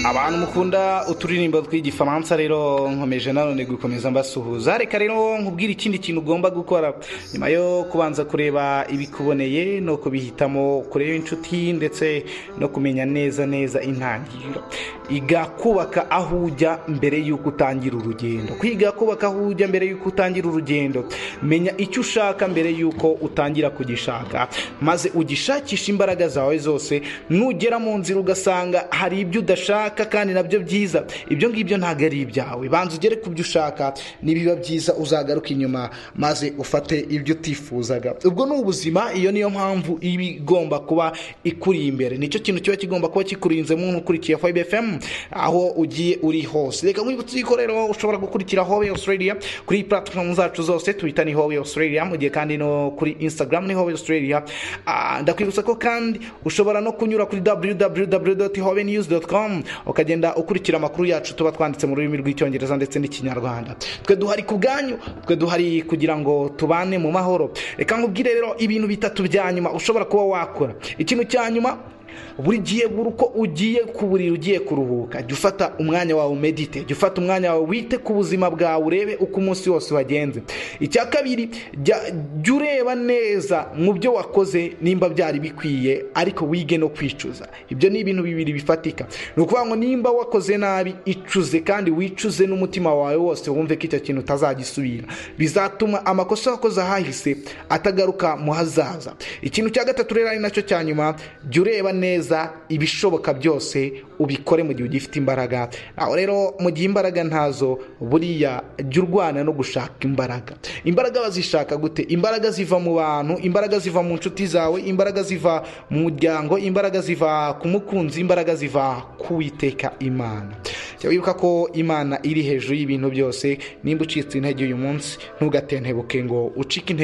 abantu mukunda uturirimbo tw'igifaransa rero nkomeje nanone gukomeza mbasuhuza reka rero nkubwira ikindi kintu ugomba gukora nyuma yo kubanza kureba ibikuboneye no kubihitamo kureba inshuti ndetse no kumenya neza neza intangiriro iga kubaka aho ujya mbere y'uko utangira urugendo kwiga kubaka aho ujya mbere y'uko utangira urugendo menya icyo ushaka mbere y'uko utangira kugishaka maze ugishakisha imbaraga zawe zose nugera mu nzira ugasanga hari ibyo udashaka kandi nabyo byiza ibyo ngibyo ntabwo ari ibyawe banza ugere ku byo ushaka nibiba byiza uzagaruke inyuma maze ufate ibyo utifuzaga ubwo ni ubuzima iyo niyo mpamvu iba igomba kuba ikuri imbere nicyo kintu kiba kigomba kuba kikurinzemo nk'ukurikiye fayibe efemu aho ugiye uri hose reka nkwibutse yuko rero ushobora gukurikira howe australia kuri platform zacu zose tubita ni howe australia mu gihe kandi no kuri instagram ni howe australia Ah, ndakwibutsa ko kandi ushobora no kunyura kuri www.howenews.com ukagenda ukurikira amakuru yacu tuba twanditse mu rurimi rw'icyongereza ndetse n'ikinyarwanda twe duhari ku bwanyu twe duhari kugira ngo tubane mu mahoro reka nkubwire rero ibintu bitatu bya nyuma ushobora kuba wakora ikintu cya nyuma buri gihe buri uko ugiye ku buriri ugiye kuruhuka jya ufata umwanya wawe umedite jya ufata umwanya wawe wite ku buzima bwawe urebe uko umunsi wose wagenze icya kabiri jya ureba neza mu byo wakoze nimba byari bikwiye ariko wige no kwicuza ibyo ni ibintu bibiri bifatika ni ukuvuga ngo nimba wakoze nabi icuze kandi wicuze n'umutima wawe wose wumve ko icyo kintu utazagisubira bizatuma amakosa wakoze ahahise atagaruka mu hazaza ikintu cya gatatu rero ari nacyo cya nyuma jya ureba neza ibishoboka byose ubikore mu gihe ugifite imbaraga aho rero mu gihe imbaraga ntazo buriya jya urwana no gushaka imbaraga imbaraga bazishaka gute imbaraga ziva mu bantu imbaraga ziva mu nshuti zawe imbaraga ziva mu muryango imbaraga ziva ku mukunzi imbaraga ziva ku witeka imana jya wibuka ko imana iri hejuru y'ibintu byose nimba ucitse intege uyu munsi ntugatentebuke ngo ucike intege